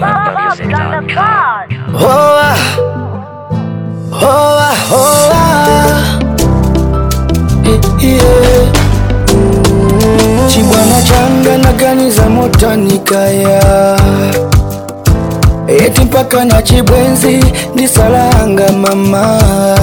NigerFlavor.com. Hoa, hoa, hoa. Eh, yeah. Chibwana changa naganiza motanikaya eti mpaka na chibwenzi ndisalanga mama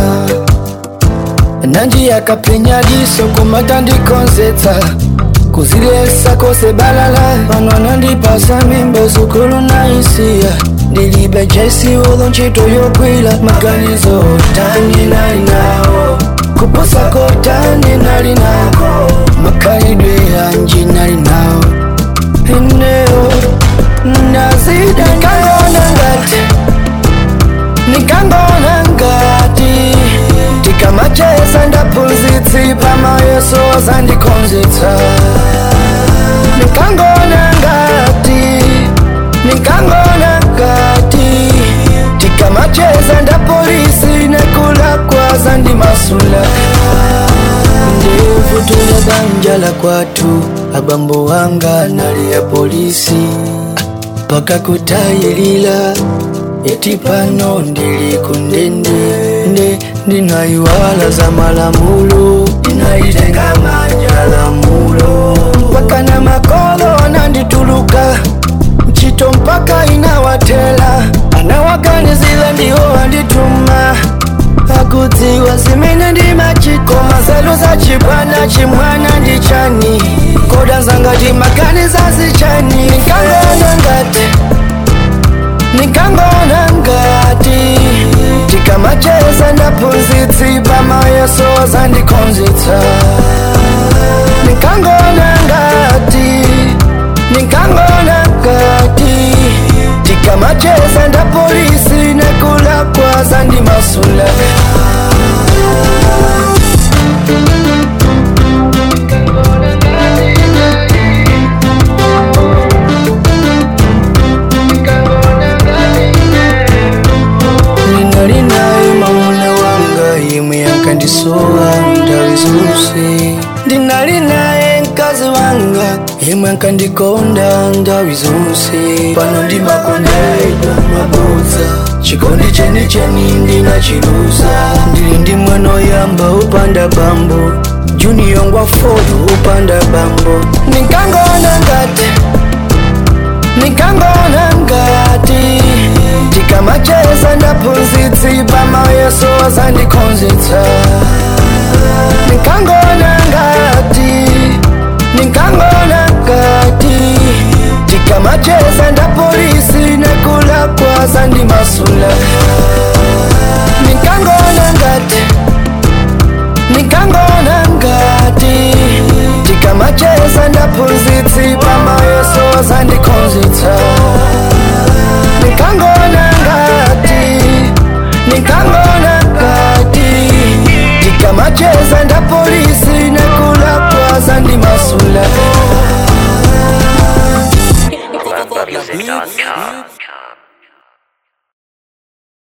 nanji yakapenya diso kumata ndikonzetsa kuzilesa kose balala pano nandipasa mimba sukulu naisiya ndilibe jesi ulo ntchito yogwila maganizo otani nali nawo kuposa kotani nali nawo makhalidwe anji nali nawo eneo nazida nikangona ngati nikangona ngati tikamacheza ndaphunzitsi pamayeso zandikhonzitsa nikangona ngati nikangona ngati tikamacheza ndapolisi nekulakwa zandimasula ndivutula banja la kwatu abambo wanga nali ya polisi paka kutayilila eti pano ndili kundende nde ndinayiwala za malamulo ndinayitenga manja lamulo mpaka na makolo anandituluka mchito mpaka inawatela anawaganizila ndiwo andituma akudziwa zimene ndimachiko mazelu za chibwana chimwana ndichani koda zangati maganiza zichani nikangona ngati nikangona ngati tikamacheza ndaphunzitsi pamayeso zandikhonzitsa nikangona ngati nikangona ngati tikamacheza ndapolisi nekulakwa zandimasula ninali naye mauna wanga yemwe yankandisowa ndawi zonse ndinali naye mkazi wanga yemwe ankandikonda ndawi zonse pano ndimakondedwa mabodza chikondi chenicheni ndinachiluza ndili ndi mwana oyamba upanda bambo junior ngwa folo upanda bambo nikangona ngati nikangona ngati tikamacheza ndaphunzitsi pamayeso zandikhonzitsa nikangona ngati nikangona ngati tikamacheza ndapolisi nekulakwa zandimasula nikangona ngati nikangona ngati tikamacheza ndaphunzitsi pamayeso zandikhonzitsa nikangona